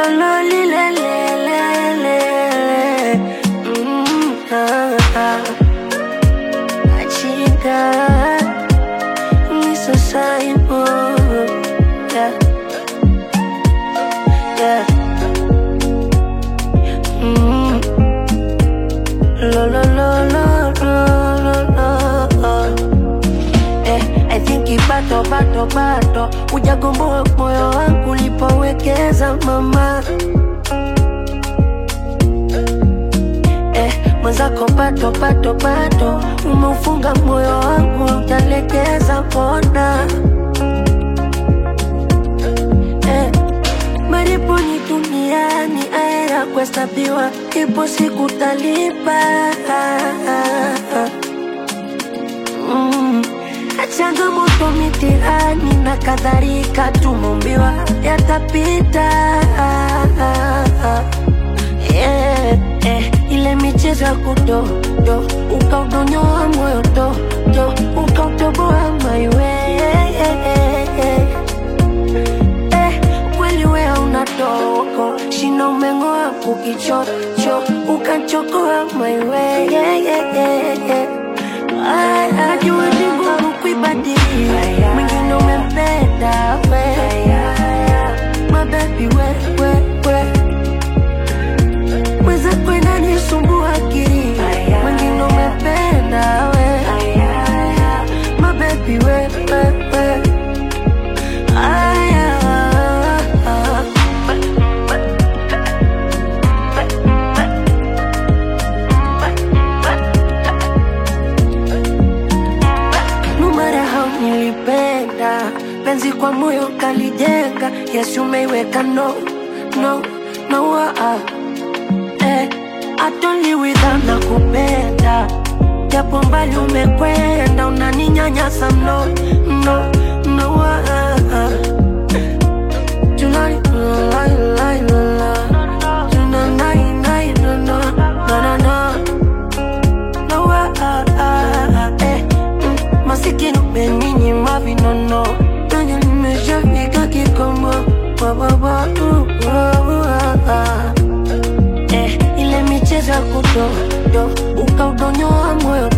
lo li le le le le mm, ah, ah. Achika nisasaipo yeah. yeah. mm. lo lo lo lo lo lo lo eh, I think bato bato bato ujagomboa moyo wangu ulipowekeza mama eh, mwenzako pato pato pato umeufunga moyo wangu utalekeza pona eh, maripo ni duniani aera kuhesabiwa ipo siku talipa mm. changamoto mitihani na kadhalika tumumbiwa yatapita yeah, eh, ile michezo ya kudodo ukaudonyoa moyo dodo ukautoboa maiwe eh, kweli wea una dogo shina umeng'oa kukichocho ukachokoa maiwe ajua ni ngumu kuibadili mwingine umempenda we mabebi we, we, we. mwenzako inanisumbua akili mwingine umempenda we mabebi we, we, we. Aya. No matter how nilipenda penzi kwa moyo kalijenga Yesu umeiweka no no no ah. eh, atoli without na kupenda japo mbali umekwenda unaninyanyasa no no no ah. Tonight, la, la, la, la. Tonight, night, no, no, no, no, no. No, ah, ah, ah, eh, mm, masikini umeninyima vinono nanya nimeshafika kikomo Wa, wa, wa, uh, wa, wa, ah. eh, ile michezo ya kudodo ukaudonyoa moyo